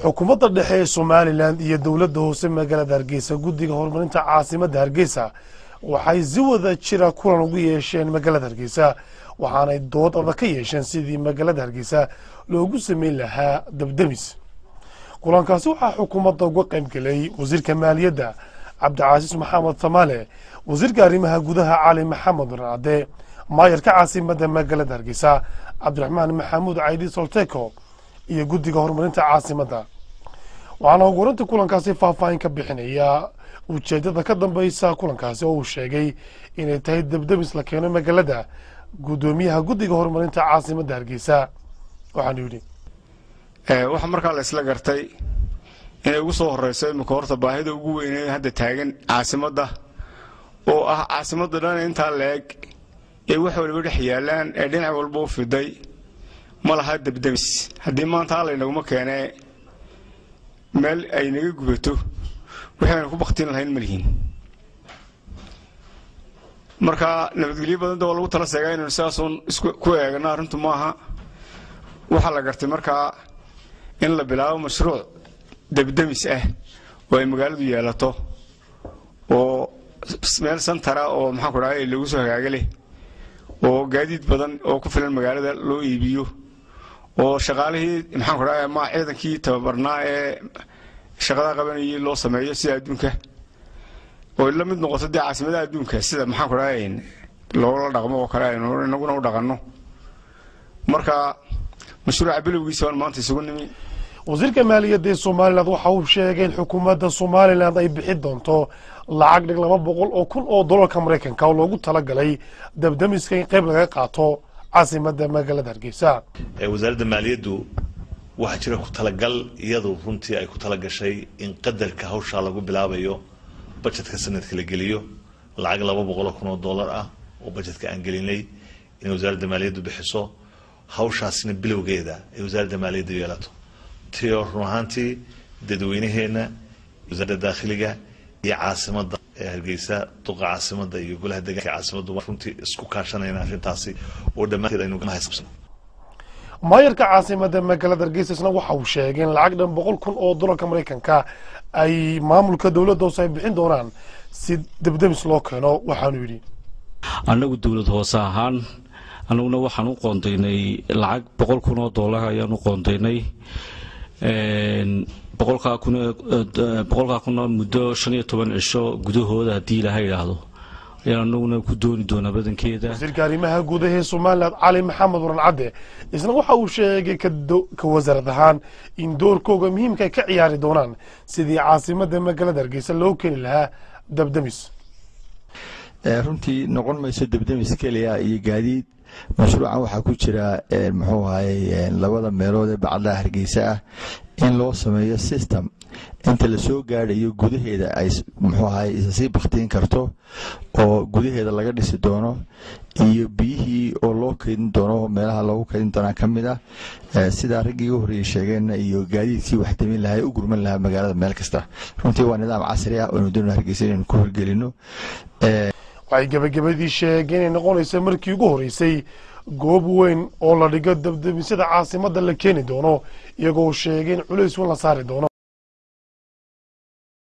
xukuumadda dhexe ee somalilan iyo dowladda hoose magaalada hargeysa guddiga horumarinta caasimadda hargeysa waxay si wada jira kulan ugu yeesheen magaalada hargeysa waxaanay dood adag ka yeesheen sidii magaalada hargeysa loogu sameyn lahaa dabdemis kulankaasi waxaa xukuumadda uga qayb gelay wasiirka maaliyadda cabdicasiis maxamed tamaale wasiirka arrimaha gudaha cali maxamed warcade maayarka caasimadda magaalada hargeysa cabdiraxmaan maxamuud caydi solteko iyo guddiga horumarinta caasimadda waxaana ugurinta kulankaasi faahfaahin ka bixinaya ujeedada ka dambeysa kulankaasi oo uu sheegay inay tahay debdemis la keeno magaalada guddoomiyaha guddiga horumarinta caasimadda hargeysa waxaanu yidhi waxaa markaa la isla gartay inay ugu soo horeyso imika horta baahida ugu weynee hadda taagan caasimadda oo ah caasimadda dhan intaa la-eg ee wax waliba dhex yaalaan ee dhinac walba u fiday ma laha debdemis haddii maanta allaynaguma keenee meel ay naga gubato waxaynu ku baktin lahayn ma lihiin marka nabadgelyo badanta waa lagu tala seegaa inaynu sidaasuun ku eegano arrintu maaha waxaa la gartay markaa in la bilaabo mashruuc debdemis ah oo ay magaaladu yeelato oo meel santara oo maxaanku dhahay lagu soo hagaaga leh oo gaadiid badan oo ku filan magaalada loo iibiyo oo shaqaalihii maxaanku dhahay ama ciidankii tababarnaa ee shaqada qabanayay loo sameeyo sida adduunka oo la mid noqoto dee caasimadaha adduunka sida maxaanku dhahay loola dhaqmo oo kale aynu inaguna u dhaqanno marka mashruuca bilowgiisa waan maanta isugu nimi wasiirka maaliyadda ee somalilan waxa uu sheegay in xukuumadda somalilan ay bixi doonto lacag dhig laba boqol oo kun oo dolarka maraykanka oo loogu talagalay dabdamiska in qayb laga qaato caasimadda magaalada hargeysa wasaaradda maaliyaddu waxaa jira ku talagal iyadu runtii ay ku talagashay in qadarka hawshaa lagu bilaabayo bajetka sanadka la geliyo lacag laba boqoloo kun oo dollar ah oo bajetka aan gelinay inay wasaaradda maaliyaddu bixiso hawshaasina bilowgeeda ay wasaaradda maaliyadda yeelato tio run ahaantii dadweynaheena wasaaradda daakhiliga iyo caasimadda ee hargeysa duqa caasimadda iyo golaha deegaanka caasimaddu runtii isku kaashanayna arrintaasi oo dhammaanteed aynu haysabsano maayarka caasimadda magaalada hargeysa isna waxa uu sheegay in lacag dhan boqol kun oo dolarka maraykanka ay maamulka dowladda hoose ay bixin doonaan si debdemis loo keeno waxaanu yidhi annagu dowlad hoose ahaan annaguna waxaan u qoondaynay lacag boqol kun oo dollar ayaan u qoondaynay boqolkaa kuna muddo shan iyo toban cisho gudahooda haddii ilaha idhaahdo ayaan anaguna ku dooni doonaa badankeeda wasiirka arrimaha gudaha ee somalilan cali maxamed waran cadde isna waxa uu sheegay ka wasaarad ahaan in doorkooga muhiimka ay ka ciyaari doonaan sidii caasimadda magaalada hargeysa loo keeni lahaa dabdemis runtii noqon mayso debdemis keliya iyo gaadiid mashruucan waxaa ku jira muxuu ahaye labada meelood ee bacadlaha hargeysa ah in loo sameeyo system inta lasoo gaadhayo gudaheeda ay muxuu ahaye isasii baktiin karto oo gudaheeda laga dhisi doono iyo biyihii oo loo keydin doono meelaha loogu keydin doonaa ka mid ah sidaa raggii ugu horreeyey sheegeenna iyo gaadiidkii wax damin lahaa ee u gurman lahaa magaalada meel kasta runtii waa nidaam casri ah oo aynu doonana hargeysa inaynu ku horgelino waxay gebagabadii sheegeen inay noqonaysa markii ugu horreysay goob weyn oo la dhigo dabdemisyada caasimadda la keeni doono iyagoo sheegay in culays weyn la saari doono